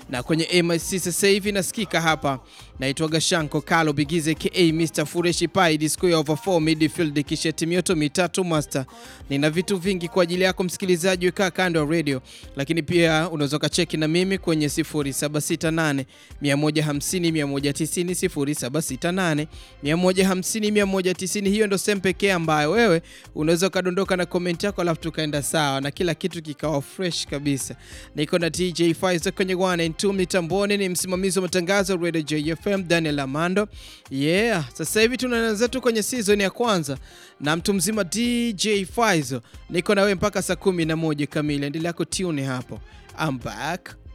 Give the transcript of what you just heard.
na kwenye MIC sasa hivi nasikika hapa, naitwa Gashanko Kalo Bigize ka Mr Fureshi Pai disco ya over 4 midfield kisheti mioto mitatu master. Nina vitu vingi kwa ajili yako msikilizaji, wekaa kando ya radio, lakini pia unaweza ukacheki na mimi kwenye 0768 150 190 0768 150 190. Hiyo ndo sehemu pekee ambayo wewe unaweza ukadondoka na comment yako, alafu tukaenda sawa na kila kitu kikawa fresh kabisa. Niko na DJ Faizo kwenye 1 and 2 mitamboni, ni msimamizi wa matangazo Radio JFM Daniel Amando. Yeah, sasa hivi tunaanza tu kwenye season ya kwanza na mtu mzima DJ Faizo. Niko na wewe mpaka saa 11 kamili. Endelea kutune hapo. I'm back.